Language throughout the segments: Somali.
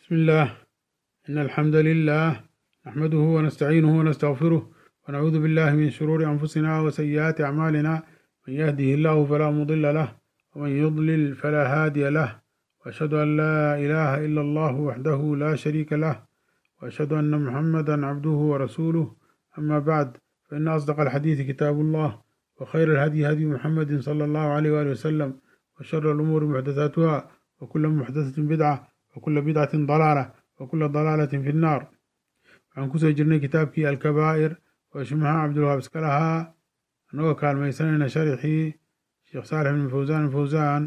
بسم الله إن الحمد لله نحمده ونستعينه ونستغفره ونعوذ بالله من شرور أنفسنا وسيئات أعمالنا من يهده الله فلا مضل له ومن يضلل فلا هادي له وأشهد أن لا إله إلا الله وحده لا شريك له وأشهد أن محمدا عبده ورسوله أما بعد فإن أصدق الحديث كتاب الله وخير الهدي هدي محمد صلى الله عليه وآله وسلم وشر الأمور محدثاتها وكل محدثة بدعة وكل بدعة ضلالة وكل ضلالة في النار waxaan kusoo jirnay kitaabkii alkabaa'ir oo shimaha cabdulwahaab iska lahaa annagoo kaalmaysanayna sharixii sheekh saalex bin fawsaan fawsaan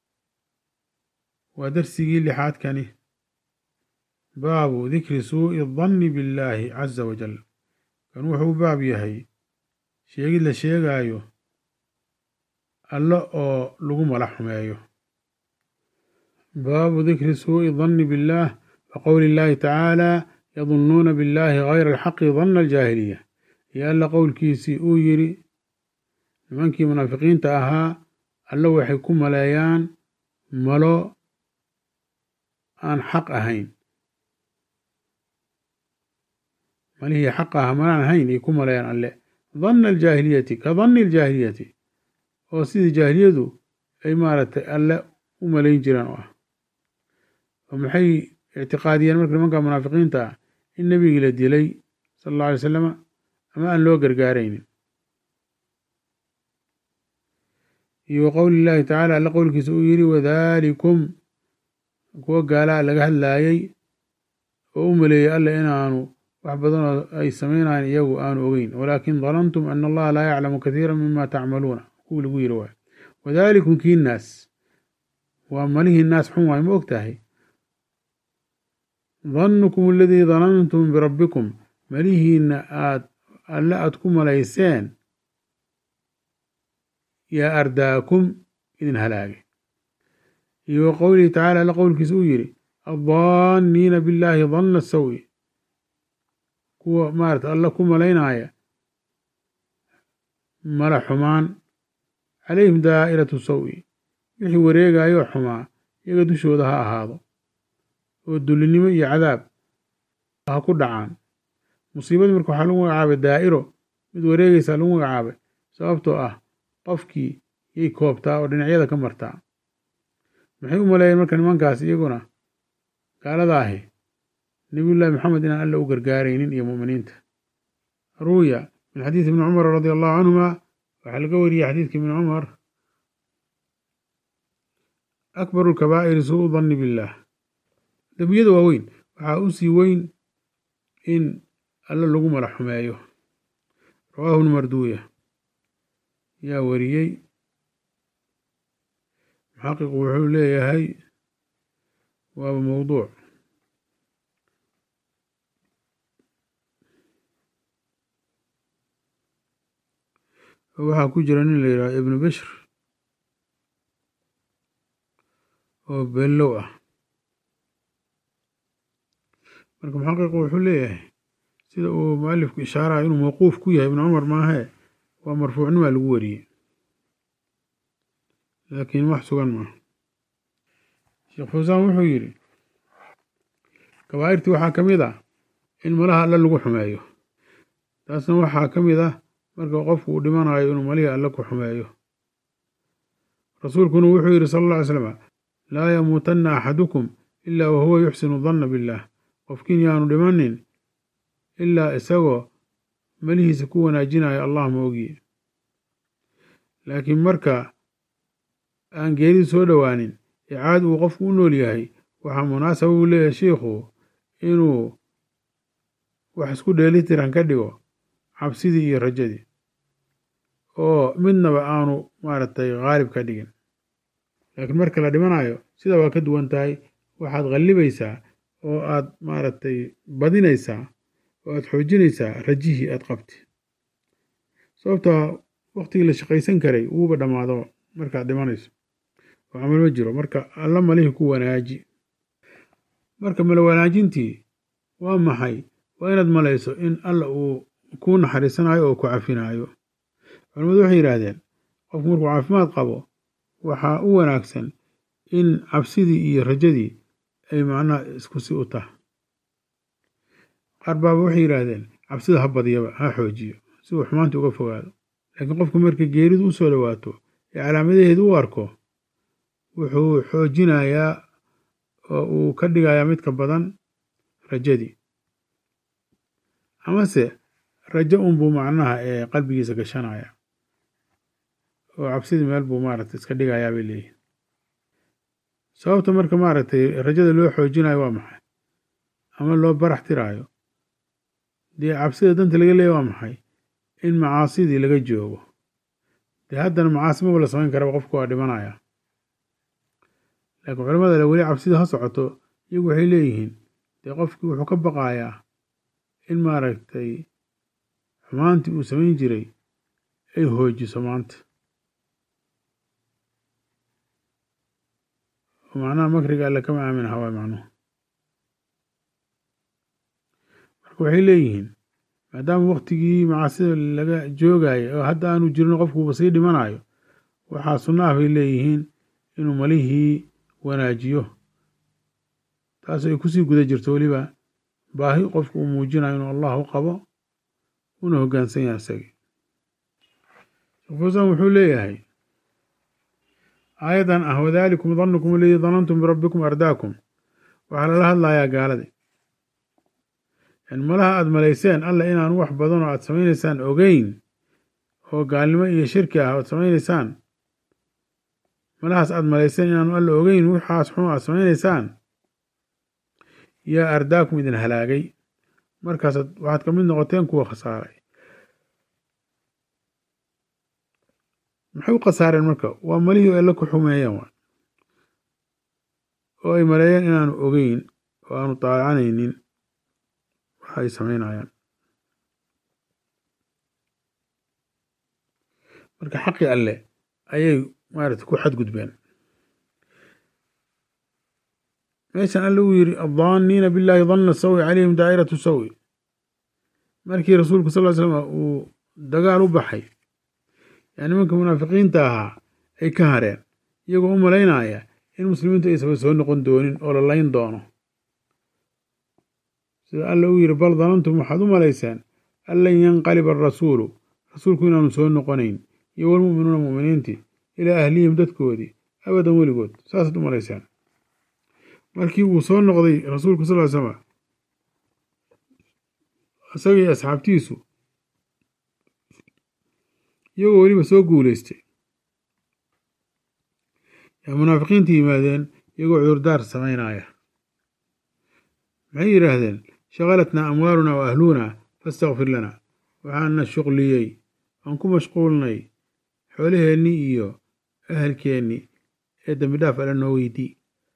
waa darsigii lixaadkani baabu dikri suu'i danni billaahi caza wajal kan wuxuu baab yahay sheegid la sheegaayo alle oo lagu mala xumeeyo baabu dikri suu'i danni billaah wa qowli illaahi tacaala yadunnuuna billaahi gayra alxaqi danna aljaahiliya iyo alla qowlkiisii uu yidhi nimankii munaafiqiinta ahaa alle waxay ku maleeyaan malo aan xaq ahayn malihii xaq aha malaan ahayn ay ku maleeyaan alle danna aljaahiliyati ka danni aljaahiliyati oo sidii jaahiliyadu ay maaragtay alle u malayn jiraan oo ah oo maxay ictiqaadiyeen marka nimanka munaafiqiinta ah in nebigii la dilay sala alla alay salama ama aan loo gargaaraynin iyo wa qowli illaahi tacaala alla qowlkiisa uu yidhi wadaalikum kuwa gaalaa laga hadlaayey oo u maleeyey alla inaanu wax badan oo ay samaynayan iyagu aanu ogeyn walaakin danantum ana allaha laa yaclamu kathiira mima tacmaluuna kuwii lagu yidhi waay wadaalikum kii naas waa malihii naas xun waay ma og tahay dannukum aladii danantum birabbikum malihiinna aad alle aad ku malayseen yaa ardaakum idin halaagay iyo wa qowlihi tacala alla qowlkiisa uu yidhi addaanniina billaahi danna sawi kuwa maarata alla ku malaynaya mala xumaan calayhim daa'iratu sawi wixii wareegaayoo xumaa iyaga dushooda ha ahaado oo dullinimo iyo cadaab ha ku dhacaan musiibadii marka waxaa lagu magacaabay daa'iro mid wareegaysaa lagu magacaabay sababtoo ah qofkii yay koobtaa oo dhinacyada ka martaa maxay u maleeyeen marka nimankaas iyaguna gaalada ahi nebiyullaahi maxamed inaan alla u gargaaraynin iyo mu'miniinta ruwiya min xadiidi ibni cumar radia allahu canhuma waxaa laga wariyey xadiidka ibni cumar akbaru lkabaa'iri suu danni billaah dembiyada waaweyn waxaa u sii weyn in alle lagu mala xumeeyo rawaahu ibnu marduuya yaa wariyey muxaqiqu wuxuu leeyahay waaba mowduuc waxaa ku jira nin la yidhaha ibnu bishr oo bellow ah marka muxaqiqu wuxuu leeyahay sida uu mualifku ishaarayo inuu mawquuf ku yahay ibnu cumar maahee waa marfuucnimaa lagu wariyey laakiin wax sugan maaha sheekh fawsaan wuxuu yidhi kabaa'irtii waxaa ka mid ah in malaha alle lagu xumeeyo taasna waxaa ka mid ah marka qofku uu dhimanayo inuu malihii alle ku xumeeyo rasuulkuna wuxuu yidhi sala alla ly slama laa yamuutanna axadukum ilaa wahuwa yuxsinu danna billaah qofkiin yaanu dhimanin ilaa isagoo malihiisa ku wanaajinayo allah ma ogiye laakiin marka aan geeridu soo dhowaanin ee caad uu qofku u nool yahay waxaa munaasaba uu leeyahay shiikhu inuu wax isku dheelitiran ka dhigo cabsidii iyo rajadii oo midnaba aanu maaragtay khaalib ka dhigin laakiin marka la dhimanayo sida waa ka duwan tahay waxaad qallibaysaa oo aad maaragtay badinaysaa oo aad xoojinaysaa rajihii aad qabti sababtaa waktigii la shaqaysan karay wuuba dhammaado markaad dhimanayso oo camal ma jiro marka alla malihii ku wanaaji marka mala wanaajintii waa maxay waa inaad malayso in alla uu kuu naxariisanayo oo ku cafinaayo culamadu waxay yidhaahdeen qofku markuu caafimaad qabo waxaa u wanaagsan in cabsidii iyo rajadii ay macnaha isku si u taha qaar baaba waxay yidhaahdeen cabsida ha badiyaba ha xoojiyo si uu xumaanta uga fogaado laakiin qofku marka geeridu u soo dhowaato ee calaamadaheedu u arko wuxuu xoojinayaa oo uu ka dhigayaa midka badan rajadii amase rajo unbuu macnaha ee qalbigiisa gashanaya oo cabsidii meel buu maaragtay iska dhigayaa bay leeyihin sababta marka maaragtay rajada loo xoojinayo waa maxay ama loo barax tiraayo dee cabsida danta laga leeya waa maxay in macaasidii laga joogo dee haddana macaasi maba la samayn karaba qofku waa dhimanaya laakiin culamada le weli cabsida ha socoto iyagu waxay leeyihiin dee qofkii wuxuu ka baqayaa in maaragtay xumaantii uu samayn jiray ay hoojiso maanta macnaha makriga alle kama aamin aha waa macnuhu marka waxay leeyihiin maadaama waktigii macaasida laga joogaya oo hadda aanu jirin qofkuuba sii dhimanayo waxaa sunno ah bay leeyihiin inuu malihii wanaajiyo taas ay kusii guda jirto weliba baahi qofku uu muujinayo inuu allah u qabo una hoggaansan yahay isagii sheekh fuusan wuxuu leeyahay aayadan ah wadalikum danukum aladii danantum birabbikum ardaakum waxaa lala hadlayaa gaaladii yani malaha aada malayseen alla inaanu wax badan oo aad samaynaysaan ogeyn oo gaalnimo iyo shirki ah oad samaynaysaan malahaas aada malayseen inaanu alla ogeyn waxaas xun aad samaynaysaan yaa ardaakum idin halaagay markaasaad waxaad ka mid noqoteen kuwa khasaaray maxay u khasaareen marka waa malihii alla ku xumeeyeen waa oo ay maleeyeen inaanu ogeyn oo aanu daalacanaynin waxa ay samaynayaan marka xaqii alle ayay maarata ku xadgudbeen meeshan alle uu yidhi addaaniina billahi danna sawi calayhim daa'iratu sawi markii rasuulku sal ly slam uu dagaal u baxay yaa nimanka munaafiqiinta ahaa ay ka hareen iyagoo u malaynaya in muslimiintu aysaba soo noqon doonin oo la layn doono sida alla uu yidhi bal danantum waxaad u malayseen an lan yanqaliba arasuulu rasuulku inaanu soo noqonayn iyo walmu'minuuna mu'miniintii ilaa ahlihim dadkoodii abadan weligood saasaad u malayseen markii uu soo noqday rasuulku sal ly slama isagii asxaabtiisu iyagoo weliba soo guulaystay yaa munaafiqiinta yimaadeen iyagoo cudurdaar samaynaya maxay yidhaahdeen shaqalatnaa amwaaluna wa ahluuna fastakfir lana waxaana shuqliyey aan ku mashquulnay xoolaheennii iyo ahalkeennii ee dembi dhaaf alle noo weydii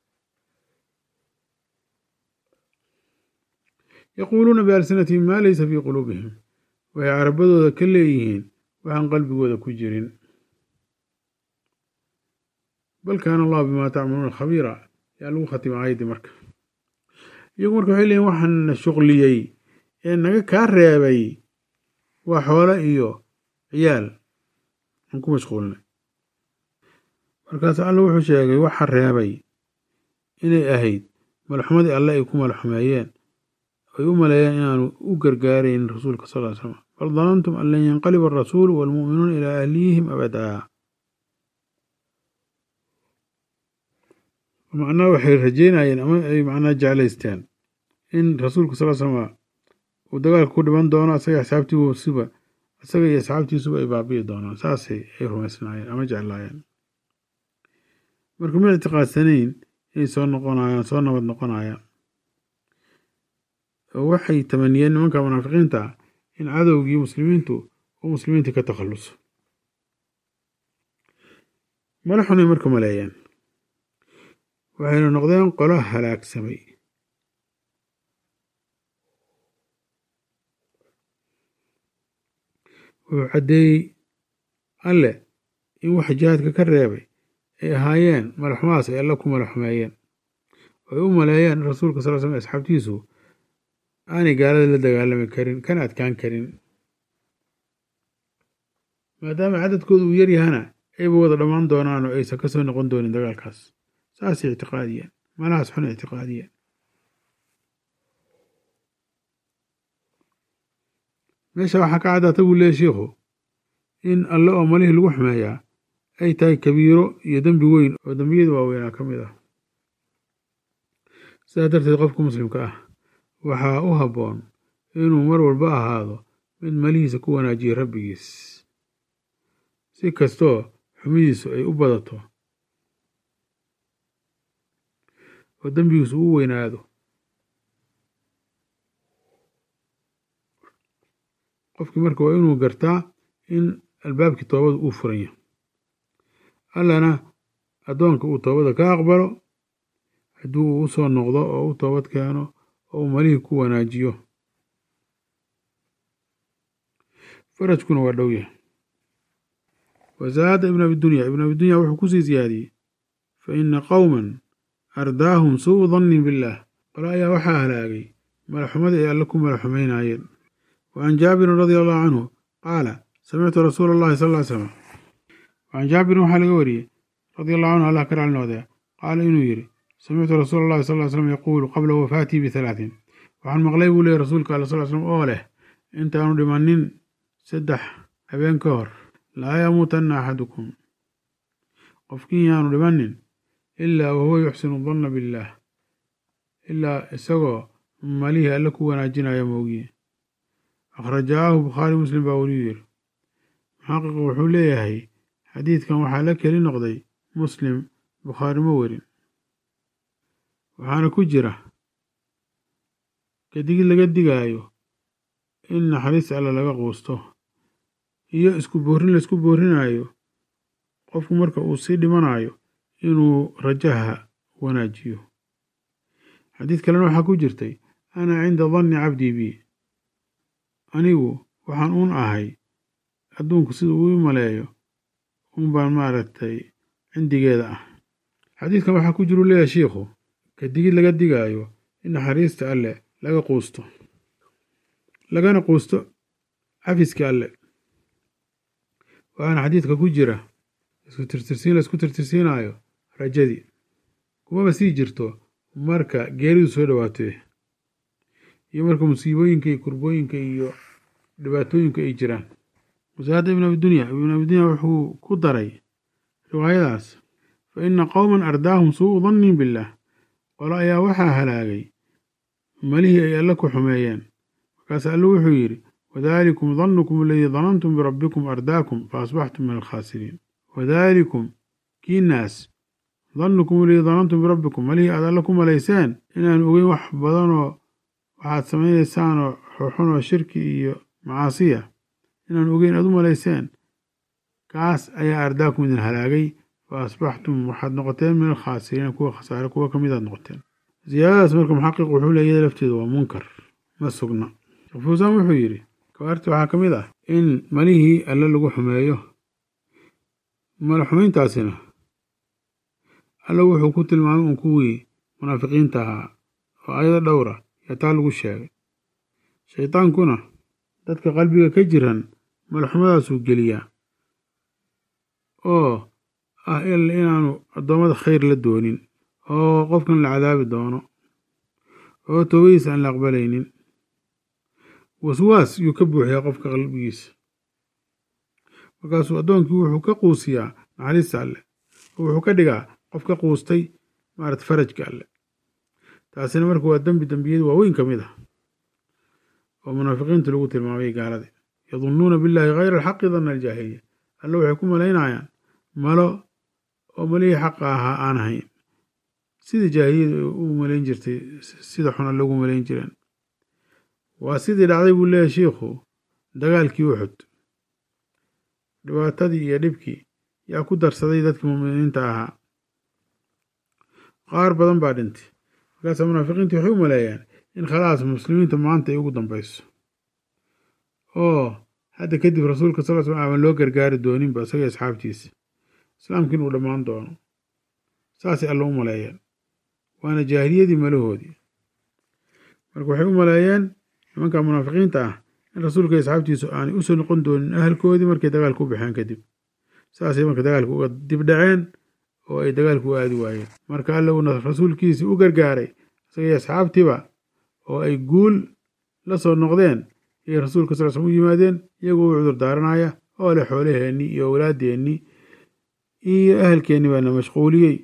yaquuluuna bialsinatihim maa laysa fii quluubihim waxay carabadooda ka leeyihiin waxaan qalbigooda ku jirin bal kaana allahu bimaa tacmaluuna khabiira yaa lagu khatima aayaddii marka iyagu marka waxay leeyihin waxaana shuqliyey ee naga kaa reebay waa xoolo iyo ciyaal aan ku mashquulnay markaas alla wuxuu sheegay waxa reebay inay ahayd malaxumadii alle ay ku malaxumeeyeen ay u maleeyeen inaanu u gargaaraynin rasuulka sal ly slam bal danantum an lan yanqaliba arasuulu waalmu'minuuna ilaa ahliyihim abadaa macnaha waxay rajeynayeen ama ay macnaha jeclaysteen in rasuulka sal slama uu dagaalka ku dhiman doono asaga asxaabtiisuba isaga iyo asxaabtiisuba ay baabi'i doonaan saasay ay rumaysnaayeen ama jeclaayeen marka ma ictiqaadsanayn inay soo noqonayaan soo nabad noqonayaan oo waxay tamaniyeen nimanka munaafiqiinta ah in cadowgii muslimiintu uu muslimiintii ka takhalluso mala xunay marka maleeyeen waxayna noqdeen qolo halaagsamay wuxuu caddeeyey alle in wax jihaadka ka reebay ay ahaayeen malaxumahaas ay alla ku malaxumeeyeen oo ay u maleeyeen in rasuulka sal slam asxaabtiisu aanay gaalada la dagaalami karin kana adkaan karin maadaama cadadkooda uu yaryahana ayba wada dhammaan doonaan oo aysan ka soo noqon doonin dagaalkaas saasay ictiqaadiyeen malahaas xun ictiqaadiya meesha waxaa ka caddaata buu leeyahy shiikhu in alle oo malihii lagu xumeeyaa ay tahay kabiiro iyo dembi weyn oo dembiyada waaweynaa ka mid ah sidaa darteed qofka muslimka ah waxaa u habboon inuu mar walba ahaado mid malihiisa ku wanaajiya rabbigiis si kastoo xumidiisu ay u badato oo dembigiisu u weynaado qofkii marka waa inuu gartaa in albaabkii toobada uu furan yahay allana addoonka uu toobada ka aqbalo haddii uu u soo noqdo oo u toobad keeno oo uu malihii ku wanaajiyo farajkuna waa dhow yahay wazaada ibn abidunya ibn abidunya wuxuu kusii ziyaadiyey fa ina qowman ardaahum suu dannin billaah qolo ayaa waxaa halaagay malaxumada ay alle ku malaxumaynaayeen wa can jaabirin radia allahu canhu qaala samictu rasuula allahi sal ly slam wacan jaabirin waxaa laga wariyey radia allahu canhu allah ka raali noqdee qaala inuu yidhi samictu rasuula allahi sal ly slam yaquulu qabla wafaatii bihalaatin waxaan maqlay buu leeyay rasuulka alla sal slam oo leh intaanu dhimanin saddex habeen ka hor laa yamuutanna axadukum qofkiin yaanu dhimanin ilaa wahuwa yuxsinu danna billaah ilaa isagoo malihii alle ku wanaajinaya moogiye akhrajaahu bukhaari muslim baa weliyu yiri muxaqiqu wuxuu leeyahay xadiidkan waxaa la keli noqday muslim bukhaari ma werin waxaana ku jira kadigid laga digaayo in naxariis alle laga quusto iyo isku boorrin laisku boorrinayo qofku marka uu sii dhimanayo inuu rajaha wanaajiyo xadiid kalena waxaa ku jirtay ana cinda danni cabdii bi anigu waxaan uun ahay adduunku sida uu i maleeyo un baan maaragtay cindigeeda ah xadiidkan waxaa ku jiru leeyahay shiikhu kadigid laga digaayo in naxariista alle laga quusto lagana quusto cafiska alle waxaana xadiidka ku jira isku tirtirsiin laisku tirtirsiinayo rajadii kumaba sii jirto marka geeridu soo dhowaato iyo marka musiibooyinka iyo kurbooyinka iyo dhibaatooyinka ay jiraan wasaada ibn abidunya ibn abidunya wuxuu ku daray riwaayadaas fa ina qowman ardaahum suu dannin billaah qolo ayaa waxaa halaagay malihii ay alle ku xumeeyeen markaas alle wuxuu yidhi wadaalikum dannukum aladii danantum birabbikum ardaakum fa asbaxtum min alkhaasiriin wadaalikum kiinaas dannukum aladii danantum birabbikum malihii aad alle ku malayseen inaan ogeyn wax badanoo waxaad samaynaysaan xun oo shirki iyo macaasiya inaan ogeyn aad u malayseen kaas ayaa ardaakum idin halaagay fa asbaxtum waxaad noqoteen min alkhaasiriina kuwa khasaare kuwa ka midaad noqoteen ziyaadadaas marka muxaqiq wuxuu leey iyada lafteedu waa munkar ma sugna sheekh fuusaan wuxuu yidhi kabaarti waxaa ka mid ah in malihii alle lagu xumeeyo mala xumayntaasina alle wuxuu ku tilmaamay un kuwii munaafiqiinta ahaa oo ayado dhowra yaa taa lagu sheegay shaydaankuna dadka qalbiga ka jiran malaxumadaasuu geliyaa oo ah inaanu addoommada khayr la doonin oo qofkan la cadaabi doono oo toobadiisa aan la aqbalaynin waswaas yuu ka buuxiyaa qofka qalbigiisa markaasuu addoonkii wuxuu ka quusiyaa naxariista alle oo wuxuu ka dhigaa qof ka quustay maarata farajka alle taasina marka waa dembi dembiyada waaweyn ka mid ah oo munaafiqiinta lagu tilmaamay gaalada yadunnuuna billaahi hayra alxaqi danna aljaahiliya alle waxay ku malaynayaan malo oo malihii xaqa ahaa aan ahayn sidii jaahiliyada u malayn jirtay sida xun alle ugu malayn jireen waa sidii dhacday buu leeyahay shiikhu dagaalkii uxud dhibaatadii iyo dhibkii yaa ku darsaday dadkii muminiinta ahaa qaar badan baa dhintay markaasa munaafiqiintii waxay u maleeyaan in khalaas muslimiinta maanta ay ugu dambeyso oo hadda kadib rasuulka sal sl aaban loo gargaari dooninba isaga asxaabtiisa islaamkiin uu dhammaan doono saasay alla u maleeyeen waana jaahiliyadii malahoodii marka waxay u maleeyeen nimanka munaafiqiinta ah in rasuulka asxaabtiisu aanay usoo noqon doonin ahalkoodii markay dagaalka u baxeen kadib saasay marka dagaalka uga dib dhaceen oo ay dagaalku u aadi waayeen marka alla uuna rasuulkiisii u gargaaray isagaiyo asxaabtiiba oo ay guul la soo noqdeen ayay rasuulka sal slm u yimaadeen iyagoo u cudur daaranaya oo leh xoolaheennii iyo awlaadeennii iyo ahalkeennii baana mashquuliyey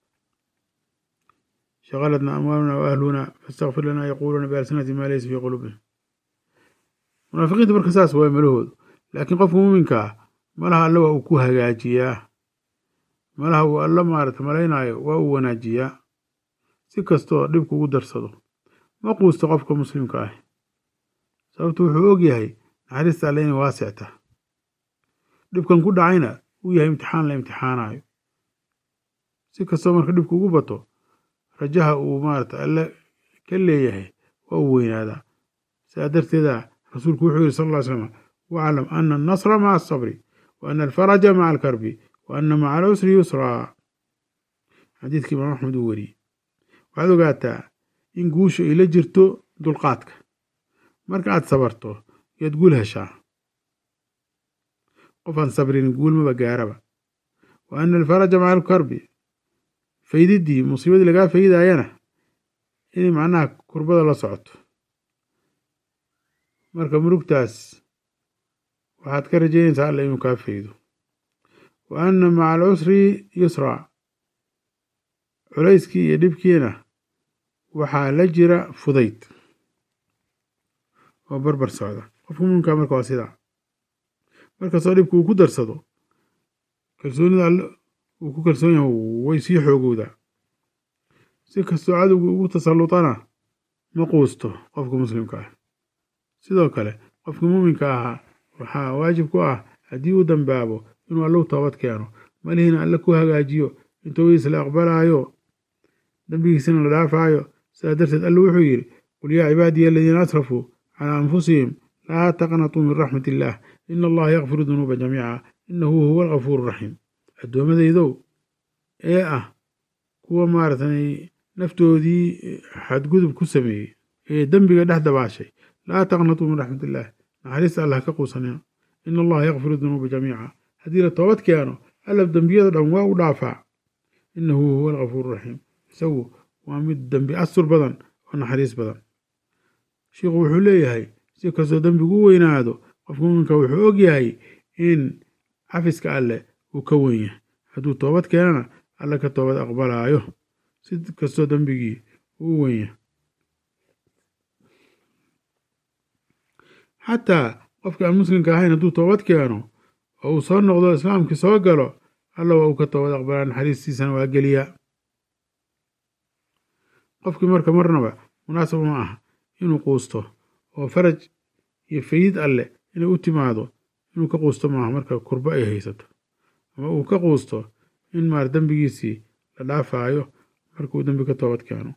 shaqaladna amwaaluna wa ahluna fastakfir lanaa yaquuluuna bialsinati maa laysa fii quluubihim munaafiqiinta marka saas waay malahoodu laakiin qofka muuminka ah malaha alle waa uu ku hagaajiyaa malaha uu alla maarata malaynaayo waa uu wanaajiyaa si kastoo dhibku ugu darsado ma quusto qofka muslimka ah sababtu wuxuu og yahay naxariista alle inay waasicta dhibkan ku dhacayna uu yahay imtixaan la imtixaanayo si kastoo marka dhibku ugu bato rajaha uu maarata alle ka leeyahay waa uu weynaadaa sidaa darteeda rasuulku wuxuu yihi sal ll ly slam waclam ana annasra maca asabri wa ana alfaraja maca alkarbi wa ana maca alcusri yusraa xadiidkii imaam axmed uu wariyey waxaad ogaataa in guushu ay la jirto dulqaadka marka aad sabarto yaad guul heshaa qof aan sabrin guulmaba gaaraba wa ana alfaraja maca alkarbi faydiddii musiibadii lagaa faydaayana inay macnaha kurbada la socoto marka murugtaas waxaad ka rajaynaysaa alla inuu kaa faydo wa anna maca alcusri yusraa culayskii iyo dhibkiina waxaa la jira fudayd oo barbar socda qofka muminkaa marka waa sidaa markastoo dhibka uu ku darsado kalsoonida alle uu ku kalsoon yahay way sii xoogowdaa si kastoo cadowga ugu tasallutana ma quusto qofka muslimka ah sidoo kale qofka muuminka ahaa waxaa waajib ku ah haddii uu dambaabo inuu allow toobad keeno malihiina alle ku hagaajiyo in toobadiisa la aqbalaayo dembigiisana la dhaafaayo sidaa darteed alle wuxuu yidhi qul yaa cibaadiya aladiina asrafuu calaa anfusihim laa taqnatuu min raxmat illaah ina allaha yakfiru dunuuba jamiica inahu huwa algafuuru raxiim addoommadaydow ee ah kuwa maaratay naftoodii xadgudub ku sameeyey ee dembiga dhex dabaashay laa taqnatuu min raxmat illaah naxariista allah ka quusanina ina allaha yakfiru dunuuba jamiica haddii la toobad keeno alla dembiyada dhan waa u dhaafaa inahu huwa algafuuru raxiim isagu waa mid dembi astur badan oo naxariis badan sheikhu wuxuu leeyahay si kastoo dembigu u weynaado qofka muminka wuxuu og yahay in cafiska alleh uu ka wen yahay hadduu toobad keenana alle ka toobad aqbalaayo si kastoo dembigii uu u wen yahay xataa qofka aan muslimka ahayn hadduu toobad keeno oo uu soo noqdo islaamkii soo galo alla waa uu ka toobad aqbalaa naxariistiisana waa geliyaa qofkii marka marnaba munaasab uma ah inuu quusto oo faraj iyo fayid alleh inay u timaado inuu ka quusto maaha marka kurbo ay haysato ama uu ka quusto in maar dembigiisii la dhaafaayo markuu dembi ka toobad keeno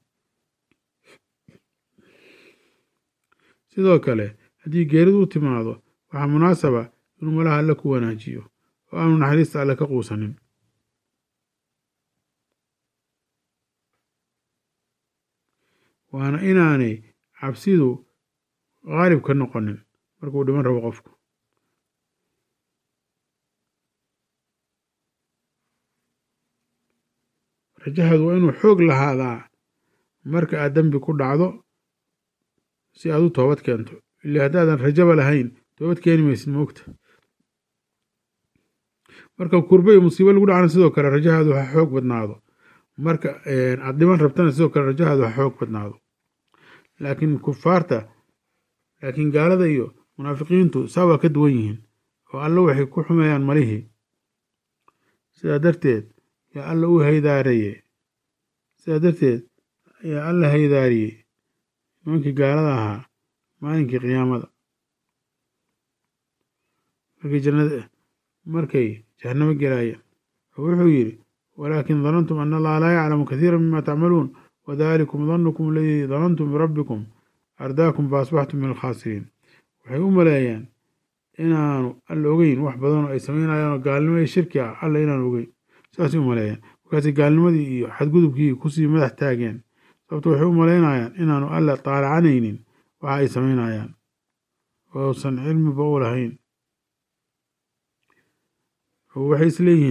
sidoo kale haddii geeridu u timaado waxaa munaasaba inuu malaha alle ku wanaajiyo oo aanu naxariista alle ka quusanin waana inaanay cabsidu qaalib ka noqonin markuu dhiman rabo qofku rajahaadu waa inuu xoog lahaadaa marka aad dembi ku dhacdo si aad u toobad keento ila haddaadan rajaba lahayn toobad keeni maysid moogta marka kurbo iyo musiibo lagu dhacana sidoo kale rajahaadu ha xoog badnaado marka aad dhiman rabtana sidoo kale rajahaadu ha xoog badnaado laakiin kufaarta laakiin gaalada iyo munaafiqiintu saa waa ka duwan yihiin oo alle waxay ku xumeeyaan malihii sidaa darteed yaa alla u haydaaraye sidaa darteed yaa alla haydaariyey nimankii gaalada ahaa maalinkii qiyaamada markay jannada markay jahannamo gelaayeen oo wuxuu yidhi walaakin danantum ana allaha laa yaclamu kathiira mima tacmaluun wadalikum danukum aladii danantum birabbikum ardaakum faasbaxtum min alkhaasiriin waxay u maleeyeen inaanu alla ogeyn wax badanoo ay samaynayaanoo gaalnimo iyo shirki ah alla inaanu ogeyn saasay u maleeyeen markaasay gaalnimadii iyo xadgudubkii kusii madax taageen sababto waxay u malaynayaan inaanu alla taalacanaynin waxa ay samaynayaan ousan cilmiba u lahayn oo waxay isleeyihiin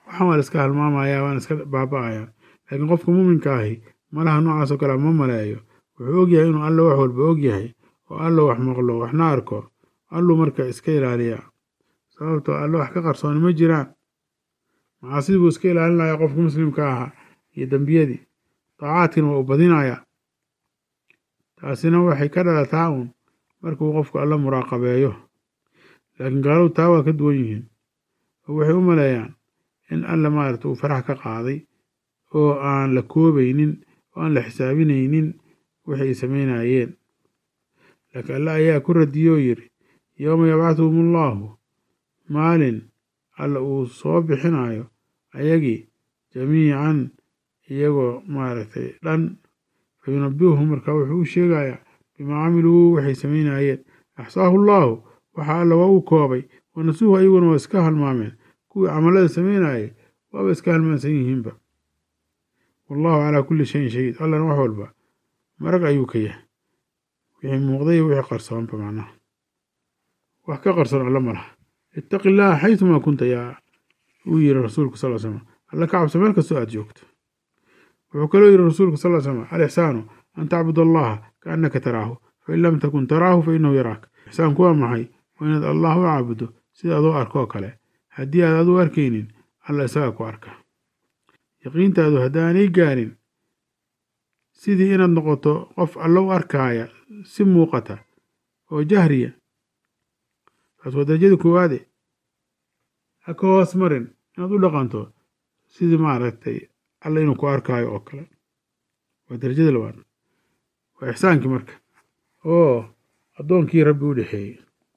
waxaan waa la iska halmaamaya waana iska baaba'ayaan laakiin qofka muuminka ahi malaha noocaas oo kale ma maleeyo wuxuu ogyahay inuu alla wax walba ogyahay oo alla wax maqlo waxna arko alluu marka iska ilaaliyaa sababtoo alle wax ka qarsooni ma jiraan macaasidii buu iska ilaalinaya qofka muslimka ahaa iyo dembiyadii daacaadkiina waa u badinayaa taasina waxay ka dhalataa uun markuu qofku alla muraaqabeeyo laakiin gaaladu taa waa ka duwan yihiin oo waxay u maleeyaan in alla maarata uu farax ka qaaday oo aan la koobaynin oo aan la xisaabinaynin wixi ay samaynayeen laakiin alle ayaa ku radiyey oo yidhi yowma yabcaduhum allaahu maalin alla uu soo bixinayo ayagii jamiican iyagoo maaragtay dhan fa yunabiuhum markaa wuxuu u sheegayaa bimaa camiluu waxay samaynayeen axsaahu allaahu waxaa alla waa uu koobay wanasuuhu ayaguna waa iska halmaameen kuwii camalada samaynayay waaba iska halmaansan yihiinba wallahu calaa kulli shayin shahiid allana wax walba marag ayuu ka yahay wixii muuqday wixii qarsoonba macnaha wax ka qarsoon alla ma laha ittaqi illaaha xaytumaa kunta yaa uu yiri rasuulku sal slam alla ka cabso meel kastoo aad joogto wuxuu kaloo yiri rasuulku sal slam alixsaanu an tacbud allaha kaannaka taraahu fain lam takun taraahu fa inahu yaraak ixsaanku waa maxay waa inaad allah u caabudo sida adoo arkoo kale haddii aad adu arkaynin alla isagaa ku arka yaqiintaadu haddaanay gaarin sidii inaad noqoto qof alla u arkaaya si muuqata oo jahriya taas waa darajada koowaade ha ka hoos marin inaad u dhaqanto sidii maaragtay alla inuu ku arkaayo oo kale waa darajada labaad waa ixsaankii marka oo addoonkii rabbi u dhexeeyey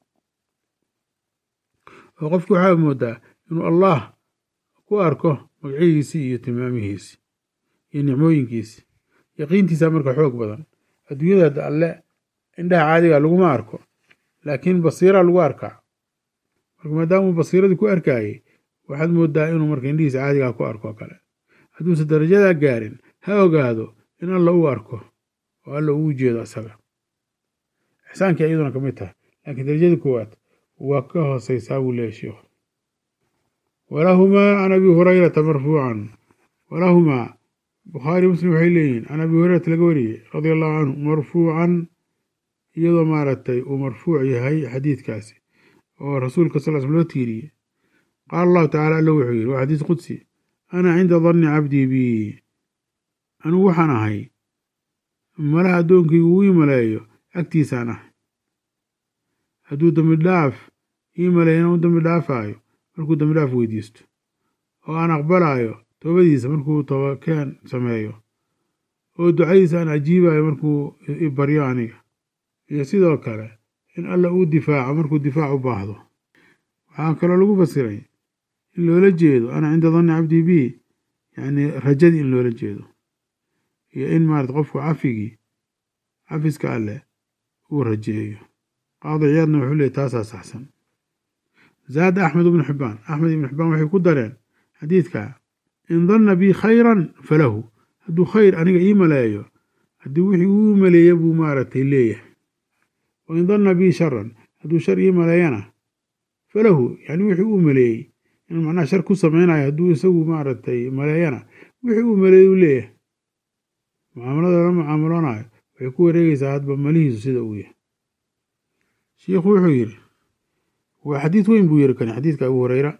oo qofkii waxaa moodaa inuu allah ku arko magacihiisii iyo tilmaamihiisii iyo nicmooyinkiisii yaqiintiisaa marka xoog badan adduunyada hadda alle indhaha caadiga laguma arko laakiin basiiraa lagu arkaa marka maadaamuu basiiradii ku arkaayey waxaad moodaa inuu marka indhihiisa caadigaa ku arko kale hadduusan darajadaa gaarin ha ogaado in alla uu arko oo alla uu jeedo isaga ixsaankii iyaduna ka mid tahay laakiin darajada koowaad waa ka hooseysaa buu leeyahy sheikhu walahumaa can abi hurayrata marfuucan walahumaa bukhaari muslim waxay leeyihiin can abi hurayrata laga wariyey radia allahu canhu marfuucan iyadoo maaragtay uu marfuuc yahay xadiidkaasi oo rasuulka sal sl loo tiiriyey qaala allahu tacala alla wuxuu yidhi waa xadiis qudsi ana cinda danni cabdii bii anugu waxaan ahay malaha addoonkaygu uu ii maleeyo agtiisaan ahay hadduu dembi dhaaf ii maleeyo inaan u dembi dhaafaayo markuu dembi dhaaf weydiisto oo aan aqbalaayo toobadiisa markuu toobakeen sameeyo oo ducadiisa aan ajiibayo markuu i baryo aniga iyo sidoo kale in alla uu difaaco markuu difaac u baahdo waxaa kaloo lagu fasiray in loola jeedo ana cinda danni cabdii bii yacni rajadii in loola jeedo iyo in maarata qofku cafigii cafiska alleh uu rajeeyo qaadi ciyaadna wuxuu leeyay taasaa saxsan zaada axmed ibnu xibbaan axmed ibnu xibbaan waxay ku dareen xadiidka in danna bii khayran falahu hadduu khayr aniga ii maleeyo haddii wixii uu maleeya buu maaragtay leeyahay wa in danna bii sharan hadduu shar ii maleeyana falahu yani wixii uu maleeyey inuu macnaha shar ku samaynayo hadduu isagu maaragtay maleeyana wixii uu maleeyey uu leeyahay mucaamalada la mucaamaloonayo waxay ku wareegaysaa hadba malihiisu sida uu yahay shiikhu wuxuu yidhi waa xadiid weyn buu yiri kani xadiidka abu hureyra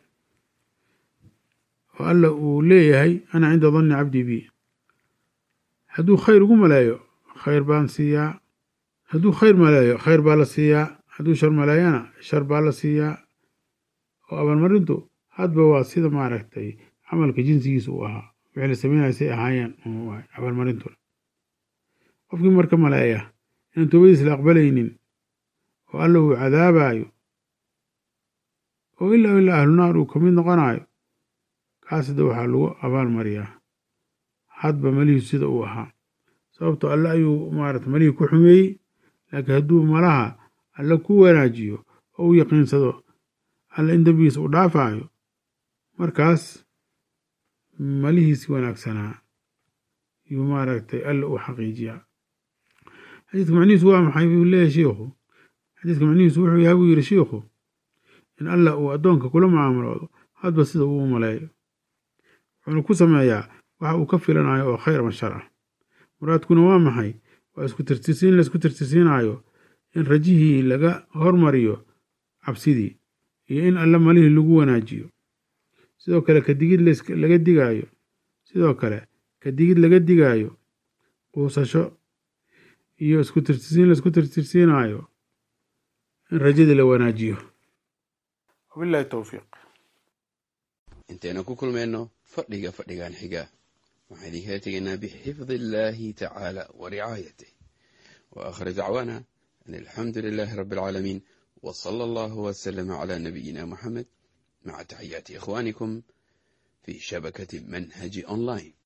oo alla uu leeyahay ana cinda danni cabdii bi hadduu khayr ugu maleeyo khayr baan siiyaa hadduu khayr maleeyo khayr baa la siiyaa hadduu shar maleeyana shar baa la siiyaa oo abaalmarintu hadba waa sida maaragtay camalka jinsigiisa uu ahaa wixii la sameynaya say ahaayeen abaalmarintuna qofkii marka maleeya inaan toobadiis la aqbalaynin oo alla uu cadaabayo oo ilaa ilaa ahlunaar uu ka mid noqonayo kaas hadda waxaa lagu abaal mariyaa hadba malihiisu sida uu ahaa sababto alle ayuu maarata malihii ku xumeeyey laakiin hadduu malaha alle ku wanaajiyo oo u yaqiinsado alle in dembigiisa u dhaafayo markaas malihiisi wanaagsanaa yuu maaragtay alle u xaqiijiyaa xadiidka macnihiisu waa maxay buu leeyahay shiikhu xadiidka macnihiisu wuxuu yahay buu yidhi shiikhu in allah uu addoonka kula mucaamaloodo hadba sida uu u maleeyo wuxuuna ku sameeyaa waxa uu ka filanayo oo khayr ama shar ah muraadkuna waa maxay waa isku tirtirsiin laisku tirtirsiinaayo in rajihii laga hormariyo cabsidii iyo in alla malihii lagu wanaajiyo sidoo kale kadigid laga digaayo sidoo kale kadigid laga digaayo quusasho iyo isku tirtirsiin laisku tirtirsiinaayo in rajadii la wanaajiyo wabillahi towfiiq intaynu ku kulmayno fadhiga fadhigan xiga waxaan idinkala tegaynaa bixifdi illaahi tacaala wa ricaayatih wa aakhir dacwaana an alxamdu lilaahi rabbi alcaalamiin wa sala allahu wasalama calaa nabiyina moxamed maca taxiyaati ikhwaanikum fii shabakati manhaji online